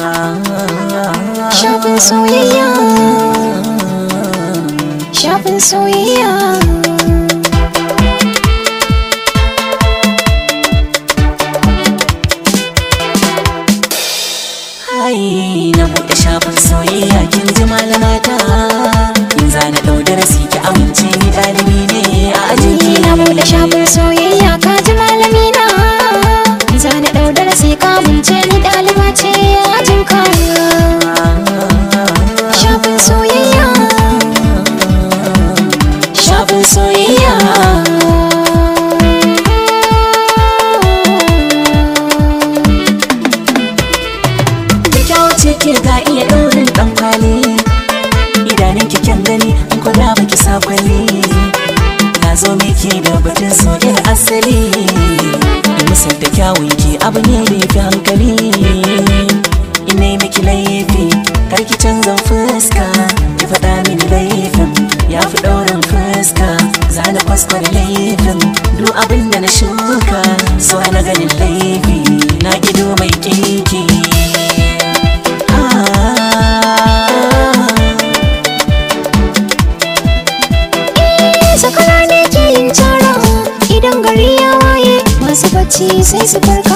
Shafin soyayya Shafin soyayya Hai na buɗe shafin soyayya kin ji malamata in za na ɗau darasi ki amince ni ɗalibi ne a ajin Ni na buɗe shafin soyayya ka ji malami na Za na ɗau darasi ka bince ni ɗaliba ce a ajin ka Shafin soyayya shafin soyayya da kyau ce ke ga iya ɗaurin ɗan kwali idanun ki kyan gani in kula baki sa kwalli na zo miki da batun soyayyar asali in musanta kyawun ki abu ne da ya fi hankali ina yi miki laifi kar ki canza fuska ki faɗa mini laifin ya fi ɗaurin fuska za na kwaskwara laifin duk abin da na shuka so na ganin laifi na gido mai kinki Sakara ne ke yin cara idan gari ya waye masu bacci sai su farka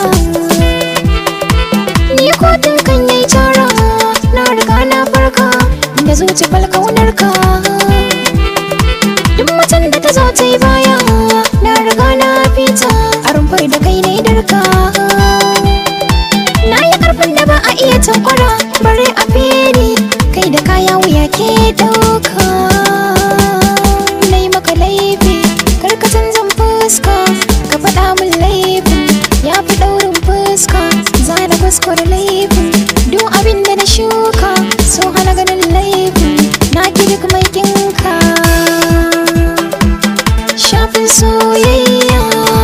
Ni kotun kan yi cara na riga na farka da zuci falkaunar ka Duk macen da ta zo ta yi baya na riga na fita a rumfar da kai ne darka Na yi karfin da ba a iya tankwara bare a fere kai da kaya wuya ke dauka Na yi maka laifi karka canzan fuska ka faɗa min laifin ya fi ɗaurin fuska za na kuskure laifin duk abin da na shuka so hana ganin laifin na ki duk mai kinka shafin soyayya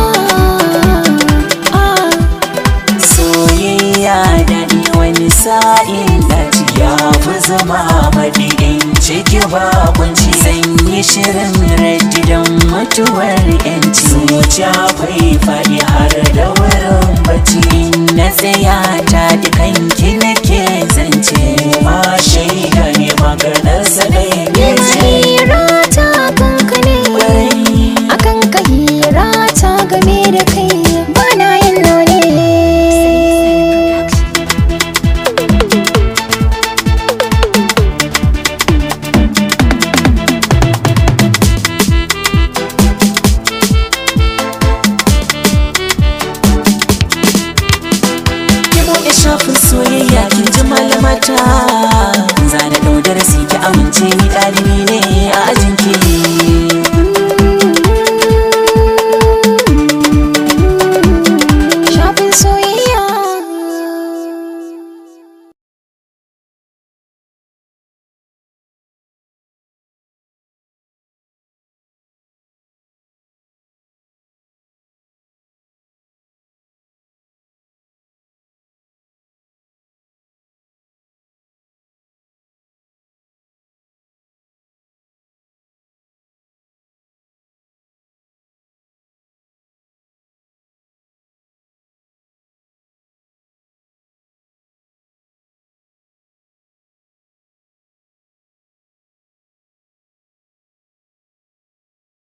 ah. soyayya daɗi wani sa'in daji ya fi zama maɗi in ciki bakunci zan yi shirin raddi don mutuwar yanci zuciya kwai faɗi har da wurin bacci in na tsaya ta dukanki nake zance ma shaida ne maganarsa ɗaya ne ce Hirata kanka ne akan ka hirata game da kai bana yin none ki buɗe shafin soyayya kin ji malamata za na ɗau darasi ki amince ni ɗalibi ne